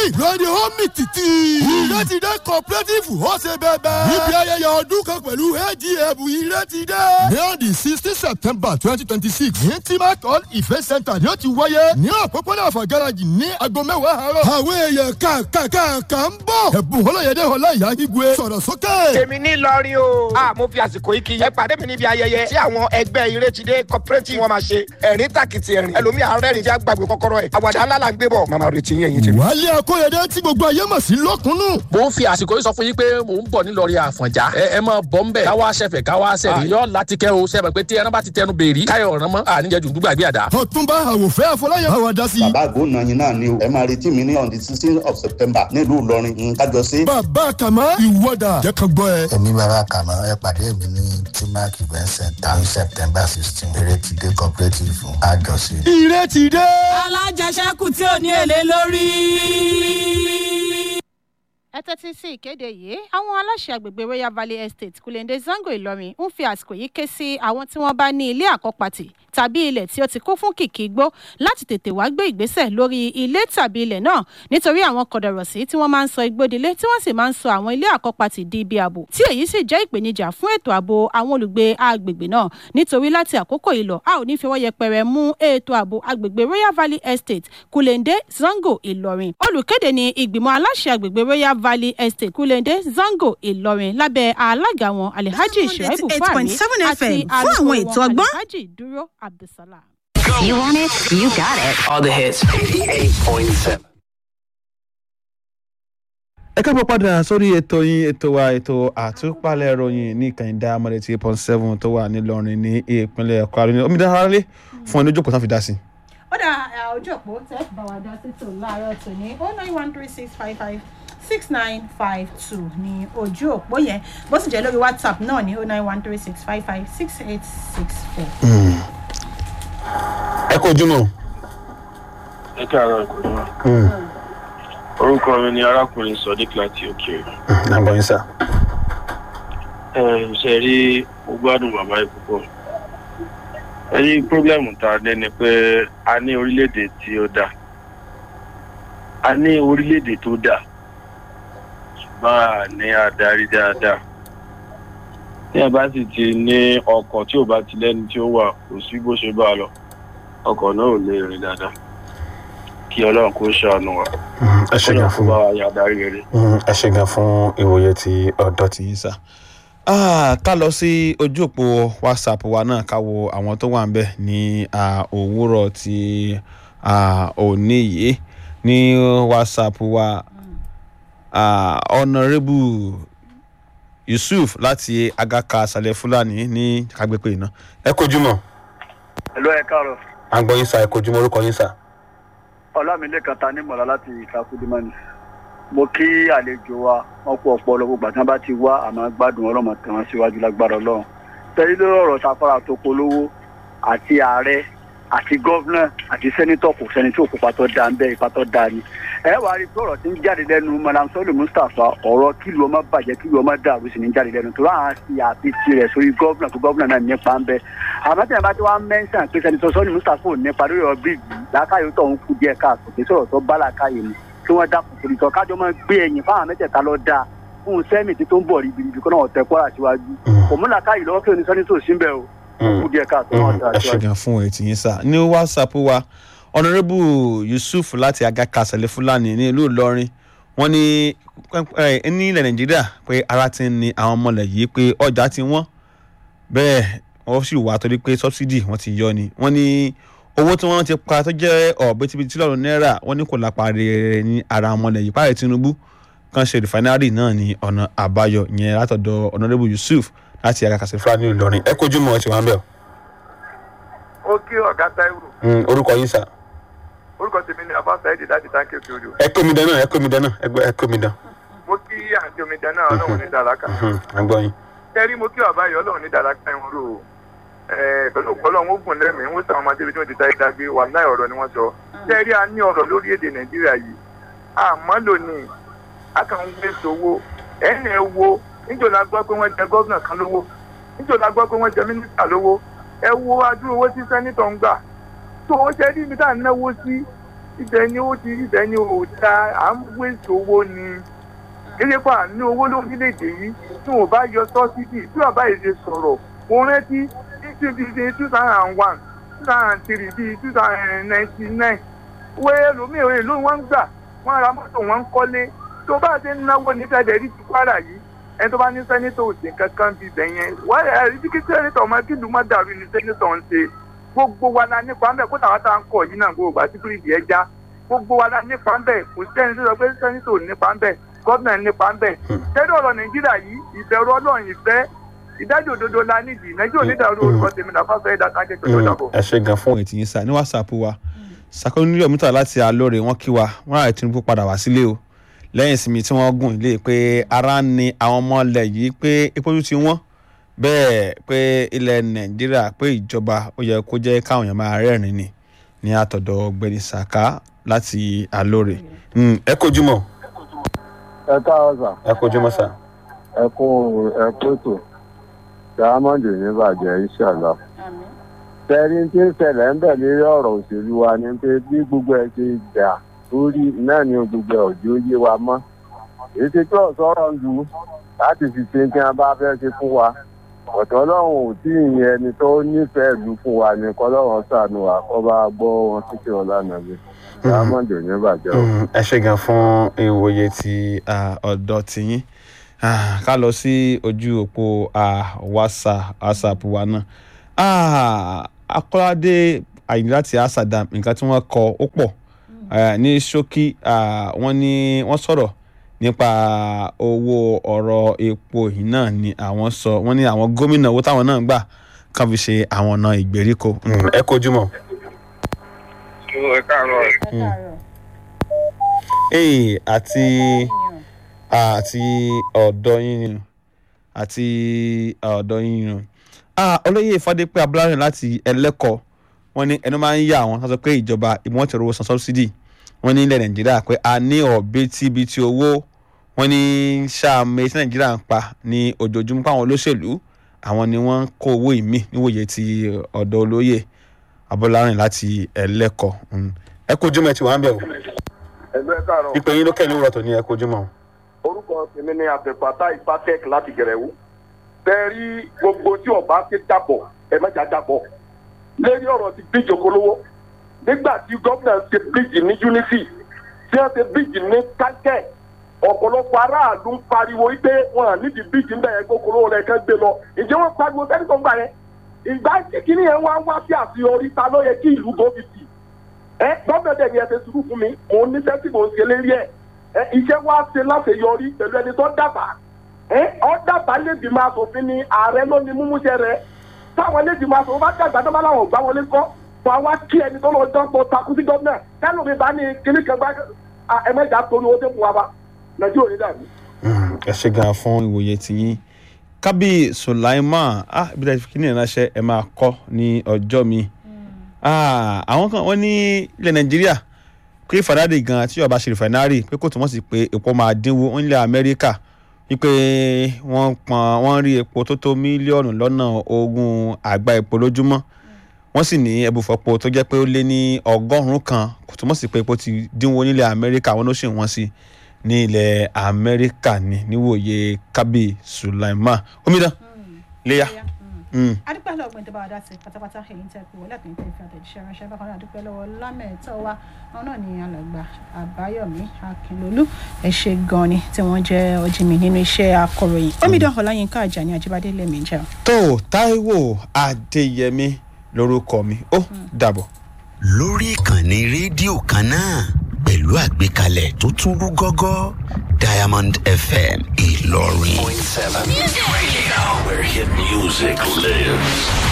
ọdún ìlọrin omi títì. ìrètìdé cooperative ó ṣe bẹ́ẹ̀ níbi ayẹyẹ ọdún kan pẹ̀lú adf ìrètìdé. ní ọ̀dì sixteen september twenty twenty six ní timac hall event center ni ó ti wáyé ní òpópónà àfàgàràjì ní aago mẹ́wàá àárọ̀. àwọn èèyàn kàkàkàkà ń bọ̀. ẹ̀bùn ọlọ́yẹ̀dẹ̀ ọ̀la ìyá gígùn sọ̀rọ̀ sókè. èmi ní lọrí o. a mo fi àsìkò yìí kí yẹn pàdé mi níbi ayẹyẹ tí àwọn ẹgbẹ́ ìrètìdé cooperative wọn máa ṣe ẹ̀rín tàkìtì ẹ̀rín ẹlòmíì arẹ́rìn jẹ́ àgbàgbé kọ́kọ́rọ́ ẹ̀ àwàdà ńlá la ń gbé bọ̀ màmá retí yẹn yìí ti. wálé akóyèdè tí gbogbo ayé mọ̀ sí lọ́kùnnù. mo ń fi àsìkò yìí sọ fún yín pé mò ń bọ̀ nílọrin àfọ̀njá ẹ ẹ máa bọ̀ ń bẹ̀ káwá ṣẹ̀fẹ̀ káwá sẹ̀rí yọ láti kẹ́ o sẹ́fẹ̀ pé tí ẹran bá ti tẹnu bèèrè káyọ̀ ọ̀ràn mọ́ àníjẹ́ dùdú gbàgbé àdá. ọ̀túnba àwòfẹ́ àfọláyàn àwàdà sí. bàbá àgbóná yín náà ni o ẹ máa retí mi ní on the sixteen of september nílùú ìlọrin nǹkan jọ sí. bàbá kàmá ìwọ́dà jẹ́ kan gbọ́ ẹ. èmi bàbá kàmá ẹ pàdé mi ní timac event center ní september sixteen erétidé cooperative àjọṣe. ìrètìdé. alájẹsẹ́kù tí ò ní èlé lórí ẹ tẹ́tí sí ìkéde yìí àwọn aláṣẹ àgbègbè royal valley estate kulende zango ìlọrin ń fi àsìkò yìí ké sí àwọn tí wọ́n bá ní ilé àkọ́pàtì tàbí ilẹ̀ tí ó ti kún fún kìkì igbó láti tètè wá gbé ìgbésẹ̀ lórí ilé tàbí ilẹ̀ náà nítorí àwọn kọ̀dọ̀rọ̀sí tí wọ́n máa ń sọ igbódilé tí wọ́n sì máa ń sọ àwọn ilé àkọ́pàtì di ibi ààbò tí èyí sì jẹ́ ìpèníjà fún ètò ààbò àwọn olùgbé agbègbè náà nítorí láti àkókò yìí lọ a ò ní fi ọwọ́ yẹpẹrẹ mú ètò ààbò agbègbè royal valley estate kulende zango ìlọrin olùkéde ni ìgbìmọ̀ aláṣẹ àgbègbè royal valley estate kulende zango ìlọrin lábẹ́ alága wọn alhaji shaibu fahmi àti fún àwọn ètò ọgbọ́n. alhaji dúró abdulsalam. You want it? You got it. All the hits. 88.7. ẹ káàbọ̀ padà sórí ètò yín ètò wa ètò àtúpalẹ̀ ìròyìn ní ìkànnì diamond eighty eight point seven tó wà nílọrin ní ìpínlẹ̀ kwara ní omidan aráalé fún ẹni ojókòó tán fi dá sí. ó dà ojú òpó tẹ́ bá wa dá sí tò láàárọ̀ tòní ó nine one three six five five six nine five two ní ojú òpó yẹn bó sì jẹ́ lórí whatsapp náà ní ó nine one three six five five six eight six four. ẹ kó ojúmọ́. ẹ káàárọ̀ ìkòjú orúkọ mi ni arákùnrin sodiq láti òkèèrè. nàgbọ̀n yín sá. ẹ ṣe rí mo gbádùn bàbá yìí púpọ̀ ẹ rí pírọ́blẹ́mù tá a ní ni pé a ní orílẹ̀-èdè tí ó dà a ní orílẹ̀-èdè tó dà ṣùgbọ́n a ní adarí dáadáa tí ẹ bá sì ti ní ọkọ̀ tí ò bá ti lẹ́ni tí ó wà kò sí bó ṣe bá a lọ ọkọ̀ náà ò lè rìn dáadáa kí ọlọ́run kó ṣàánú wa ẹ ṣe gan fún bá wa yà darí rere. ẹ ṣe gan fún ìwòye ti ọ̀dọ́ ti yín sá. ká lọ sí ojú òpó whatsapp wa náà ká wo àwọn tó wà ń bẹ̀ ní òwúrọ̀ ti òní yìí ní whatsapp wa honourable yusuf láti agaka asalẹ fúlàní ní kagbépé iná. ẹ kojú mọ. ẹ lọ ẹ káàárọ. àgbọ̀yìn sá ẹ kojú mọ orúkọ yín sá ọlámilẹ́kan ta ní mọ̀lá láti ìtakùdímọ́ni mo kí àlejò wa wọn kú ọpọlọ gbogbo àti wọn bá ti wá àmọ́ gbádùn ọlọ́mọ tí wọ́n síwájú lágbára ọlọ́run tẹ́lẹ̀ lórí ọ̀rọ̀ safara tó polówó àti ààrẹ àti gọ́vnà àti sẹ́nitọ̀ kò sẹ́ni tí òkú patọ́ da ń bẹ́ ipa tọ́ da ni ẹ wàá rí i pé ọ̀rọ̀ tí ń jáde lẹ́nu madam sọ́ọ̀lù mustapha ọ̀rọ̀ kílù ọmọ bàjẹ́ kílù ọmọ dàrú sí ní jáde lẹ́nu tó láwọn fi àfi tirẹ̀ sórí gọ́vnà tó gọ́vnà náà nípa ń bẹ́ àmọ́ tí wọn bá ti wá mẹ́sàn pé sẹ́nitọ̀ sọ́ọ̀lù mustapha ò nípa lórí ọ̀rọ̀ bíríìjì lákàyè tó ń kú díẹ̀ káàtó kí sọ̀rọ̀ tó bá làkàyè mu kí wọ́n dákun torí tọ́ kájọ máa gbé ẹ̀yìn fáwọn mẹ́tẹ̀ẹ̀ta lọ dáa fún sẹ́mi tí tó ń bọ̀ ribiribi kó náà tẹ kọ́ra síwájú òmùlàkàyè lọ́wọ́ kí oníṣẹ́ tó sí ń bẹ̀ o kú díẹ̀ káàtó náà dáa ẹ ṣe gan fún ètí yín sá ní whatsapp wa honourable yusuf láti agaka sẹlẹ fúlàní ní ìlú ìlọrin wọn ní ní ilẹ̀ nàìjíríà pé ara ti ń ni àwọn ọmọlẹ̀ yìí pé ọjà ti wọ́n bẹ́ẹ̀ wọ́n sì wà torí pé subsidy wọ́n ti yọ ni wọ́n ní owó tí wọ́n ti pa tó jẹ́ ọ̀bẹ́tibitì lọ́rùn náírà wọ́n ní kò lápá rere ní ara ọmọlẹ̀ yìí páàrẹ̀ tinubu kan ṣe rìfánárì náà ní ọ̀nà àbáyọ yẹn látọ̀dọ̀ honourable yusuf láti agaka sẹlẹ fúlàní ìlọrin ẹ kojú mọ́ ẹ ti wá ń bẹ̀ ó kí ọ̀gá táìwò. orúkọ yín sá orúkọ tèmi ni abá sáyẹ́dì láti táǹkì òkè odò. ẹ kó mi dán náà ẹ kó mi dán náà ẹ kó mi dán. mo kí àǹtí omi dán náà ọlọ́run ní dàrákà. àgbọ̀ yín. kẹ́rí mo kí bàbá yìí ọlọ́run ní dàrákà ẹ̀wọ̀n rò ó. pẹ̀lú ọlọ́run ó gùn lẹ́mìí wọ́n sàwọn ọmọdé bí wọ́n ti táyé dágbé wà láì ọ̀rọ̀ ni wọ́n sọ. kẹ́rí a ní ọ̀rọ̀ lórí èdè nàìjíríà yìí. àmọ́ lónìí a kàn ń gbé sowó ẹ̀yìn ẹ̀ wo níjọ́ la gbọ́ pé wọ́n jẹ gọ́vnà kan lówó níjọ́ la gbọ́ pé wọ́n jẹ mínísítà lówó ẹ wo adúrú owó tí sẹ́nitọ̀ ń gbà tó o ṣe rí ibi tá à ń náwó sí ibẹ̀ ni ó ti ibẹ̀ ni ò da à ń wéṣọ owó ni kéde pa ní owó lórílẹ̀‐èdè yìí tí wọ́n bá yọ sọ́sídì tí wọ́n bá yẹ ṣe sọ̀rọ̀ mo rántí ní two thousand and one two thousand and three bíi two thousand and ninety nine wẹ́ẹ́ lómi ìwé ló wọ́n ń gbà wọ́n ra mọ́tò wọ́n ń kọ́lé tó bá ṣe ń náwó ní fẹ́dẹ̀rí ti kwara yìí ẹni tó bá ní sẹ́nitọ̀ òsè kankan bíi bẹ̀ yẹn wọ́n ẹ̀ ẹ́ kí sẹ́nitọ̀ ọmọ kí lùmọ́ dàrú ni sẹ́nitọ̀ ń ṣe gbogbo wa la nípa ń bẹ̀ kó tàwa tá à ń kọ̀ yìí náà gbogbo àti bíríìjì ẹ já gbogbo wa la nípa ń bẹ̀ kò sẹ́ni tó sọ pé sẹ́nitọ̀ nípa ń bẹ̀ gọ́ọ̀nà nípa ń bẹ̀ tẹ́lẹ̀ ọ̀rọ̀ nàìjíríà yìí ìbẹ̀rù ọlọ́run ìfẹ́ ìdájọ́ òdodo la nídìí nàìjíríà onídàárú orúkọ tèmi náà fáfẹ́ ìdákájẹ́ tó tó dàbọ̀. ẹ ṣe gan fún ètí yín sá ní wàsápù wa sàkóńdúró mítà láti alóore wọn kí wa wọn àrẹ tinubu padà wá sílé o lẹ́yìn ìsinmi tí wọ́n gùn ilé pé ara ń ni àwọn ọmọ ilẹ̀ yìí pé epo tún ti wọ́n bẹ́ẹ̀ pé ilẹ̀ nàìjíríà pé ìjọba ó yẹ kó jẹ́ káwọn èèyàn máa rẹ́rìn ni ní àtọ̀dọ̀ ọ̀gbẹ́ni saka láti alóore ẹ kojú mọ́ ẹ káàárọ̀ sà. ẹ kojú mọ́ sà. ẹ kú ẹ kú ètò diamond ní bàjẹ́ ìṣàlá. tẹ́rí tí ń ṣẹlẹ̀ ń bẹ̀ lórí ọ̀rọ̀ òṣèlú wa ni pé bí gbogbo ẹ ṣe dà lórí náà ni gbogbo ẹ̀ òjò yé wa mọ́. èyí ti tó ọ̀sọ́rọ̀ ń lu láti fi ṣe kí wọ́n bá fẹ́ ṣe fún wa. ọ̀tọ̀ ọlọ́run ò tí ì yẹn ẹni tó nífẹ̀ẹ́ ìlú fún wa ni kọ́lọ́run ṣàánú wa kọ́ bá gbọ́ wọn títí ọ̀la nàbí. diamond ní bàjẹ́ o. ẹ ṣe gan fún ìwòye ti ọ̀dọ́ tiyín ká lọ sí ojú òpó whatsapp wa náà akọ́ládé àyìn láti asadam nǹkan tí wọ́n kọ ó pọ̀ ní ṣókí wọ́n ní wọ́n sọ̀rọ̀ nípa owó ọ̀rọ̀ epo yìí náà ni àwọn sọ wọ́n ní àwọn gómìnà owó táwọn náà gbà kàn fi ṣe àwọn ọ̀nà ìgbèríko ẹ kojú mọ́. ẹ káàárọ̀. ee àti àti ọ̀dọ́ yín ni àti ọ̀dọ́ yín ni olóyè ìfọdépẹ abúlárìn láti ẹlẹ́kọ̀ọ́ wọn ní ẹnu máa ń yà wọn sọ pé ìjọba ìwọ̀n ti rówó san sọ́bsidì wọn ní ilẹ̀ nàìjíríà pé a ní ọ̀bẹ́tìbìtì owó wọn ní sàmì tí nàìjíríà ń pa ní ojoojúmọ́ pàwọn olóṣèlú àwọn ni wọ́n ń kó owó ìmí níwòye ti ọ̀dọ́ olóyè abúlárìn láti ẹlẹ́kọ̀ọ́ ẹ kojú mọ́ ẹ ti wà ń bẹ̀ o ẹgbẹ́ káàárọ̀. ìpè yín ló kẹ́ ní wúrọ̀ tó ní ẹ kojú mọ́ orúkọ tèmi ni àbẹ̀fàtà ìpàtẹ́k láti gẹ̀rẹ́wó bẹ́ẹ̀rí gbogbo tí ọba ṣe dàpọ̀ ẹ mẹ́ta dàpọ̀ lórí ọ̀rọ̀ ti bíríjì okòlówó nígbà tí gómìnà ṣe bíríjì ní unity tí wọ́n ṣe bíríjì ní kánkẹ́ ọ̀pọ̀lọpọ̀ aráàlú ń pariwo wípé wọn à nídìí bíríjì ńbẹ̀ yẹn okòlówó rẹ̀ kẹ́ gbé lọ ìjẹ́ wọn pariwo sẹ́ni tó ń gbà yẹn ìgbà tí kìíní yẹn wá wá sí àṣeyọrí ta ló yẹ kí ìlú gómìnà ẹ gómìnà dẹ̀ ni ẹ ti sùúrù fún mi òun níṣẹ́ tí mò ń ṣe lérí ẹ̀ iṣẹ́ wa ṣe láṣeyọrí pẹ̀lú ẹni tó dábàá ọ dábàá lébi máa sòfin ni ààrẹ ló ní múmúṣẹ rẹ táwọn lébi máa sòfin bá dàgbà tó bá láwọn gbá wọlé kọ́ fún wa kí ẹni tó lọ dánpọ̀ takú sí gómìnà kẹ́lù mi bá ní kíní kan gbá ẹ̀mẹ́jà torí owó tó fún wa bá nàìjíríà ní dàbí. ẹ ṣe gan fún ìwòye tiyín kábí sulaiman ah ibi tí a ti fi kíní ìránṣẹ́ ẹ máa kọ́ ní ọjọ́ mi àwọn kan wọ́n ní ilẹ̀ nàìjíríà pé fàdádì gan tí ọba ṣe rìfàínárì pé kò túmọ̀ sí pé epo máa dínwó nílẹ̀ amẹ́ríkà wípé wọ́n pọn wọ́n rí epo tó tó mílíọ̀nù lọ́nà ogún àgbá epo lójúmọ́ wọ́n sì ní ẹbùfọ̀pọ̀ tó jẹ́ pé ó lé ní ọgọ́rùn-ún kan kò túmọ̀ sí pé epo ti dínwó nílẹ̀ amẹ́ríkà wọn ló sì wọ́n sí ní ilẹ̀ amẹ́ríkà ní níwòye kábí sulaiman omidan léyà. adúpẹ́ lọ́wọ́ gbẹ̀dẹ̀ bá wa dá sí pátápátá èyí tẹ́ pé wọlé àtúntò ìfẹ́ àtẹ̀jíṣẹ́ ránṣẹ́ bákan náà adúpẹ́ lọ́wọ́ lámẹ̀ẹ́tọ́ wa àwọn náà ní alàgbà àbáyọ̀mí akínlólú ẹ ṣe gan ni tí wọ́n jẹ́ ọjìmí nínú iṣẹ́ akọ̀ròyìn omidan ọláyínká àjàní àjíbádé lèmi jẹ́ o. tó taiwo adéyẹmí lórúkọ mi ó dàbọ̀. lórí ìkànnì rédíò kan náà pẹ̀lú àgbékalẹ̀ tó tún rú gọ́gọ́ diamond fm ìlọrin. Point seven. Radio, where hit music lives.